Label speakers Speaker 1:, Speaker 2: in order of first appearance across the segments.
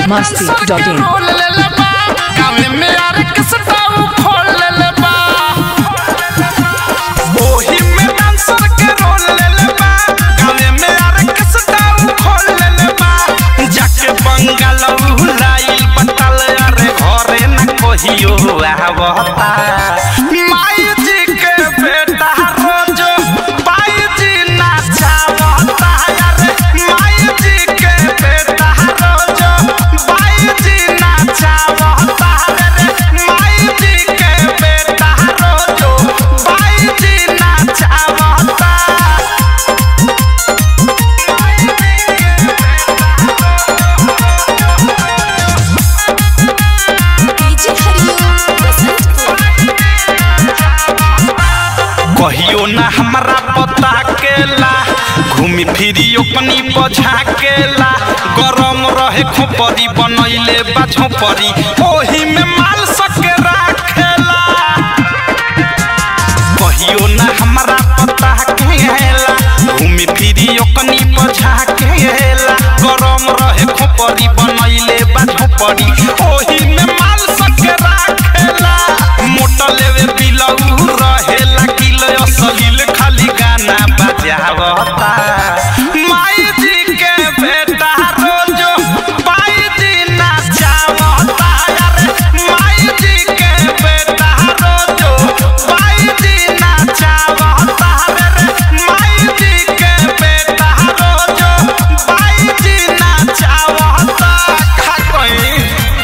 Speaker 1: मस्ती
Speaker 2: dancer
Speaker 1: dot
Speaker 2: के
Speaker 1: इन
Speaker 2: role ले ले बा गावे में यार किसटा उ खोल ले ले बा ओही में डांसर के रोल ले ले बा गावे में यार किसटा उ खोल ले ले बा जाके बंगाल उलाइल बतल अरे घरे न कहियो आवता माई जी के बेटा रोजो बाई जी नाचावता अरे माई जी के बेटा रोजो बाई जी नाचावता अरे माई जी के बेटा रोजो बाई जी नाचावता
Speaker 3: डीजे हरिओम बसंतपुर
Speaker 2: कहियो ना हमरा पता केला घूमी फिरी अपनी बझा केला गरम रहे खोपरी बनैले बा झोपरी ओही में माल सके राखेला कहियो ना हमरा पता केला घूमी फिरी अपनी बझा केला गरम रहे खोपरी बनैले बा झोपरी ओही में माल सके राखेला मोटा लेवे बिलऊ रहेला किलो असलील खाली गाना बजावता माई जी के बेटा रोजो बाई जी नाचावता अरे माई जी के बेटा रोजो बाई जी नाचावता अरे माई जी के बेटा रोजो बाई जी नाचावता खा कोई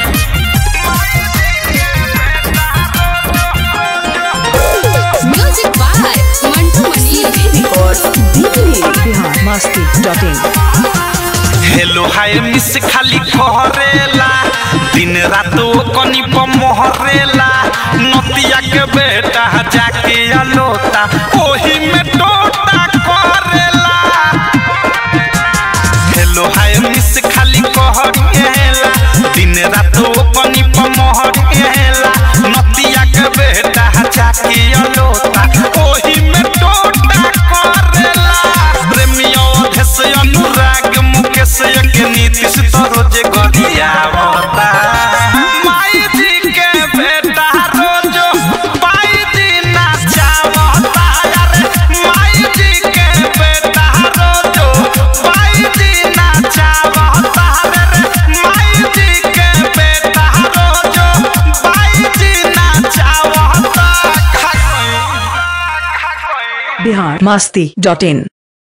Speaker 3: music by Mantu Mani
Speaker 1: Bihar Masti dot in
Speaker 2: hello hi miss खाली कहरेला दिन रात ओ कनी पर मोहरेला नतिया के बेटा जाके अलोता ओही में टोटा करेला हेलो हाय मिस खाली कहरेला दिन रात ओ कनी पर मोहरेला नतिया के बेटा जाके अलोता ओही में टोटा करेला प्रेमियों अधेश अनुराग मुकेश के नीतीश तो रोजे गरियावता माई जी के बेटा रोजो पाई जी नाचावता अरे माई जी के बेटा रोजो पाई जी नाचावता अरे माई जी के बेटा रोजो पाई जी नाचावता खा कोई खा कोई
Speaker 1: बिहार मस्ती डॉट इन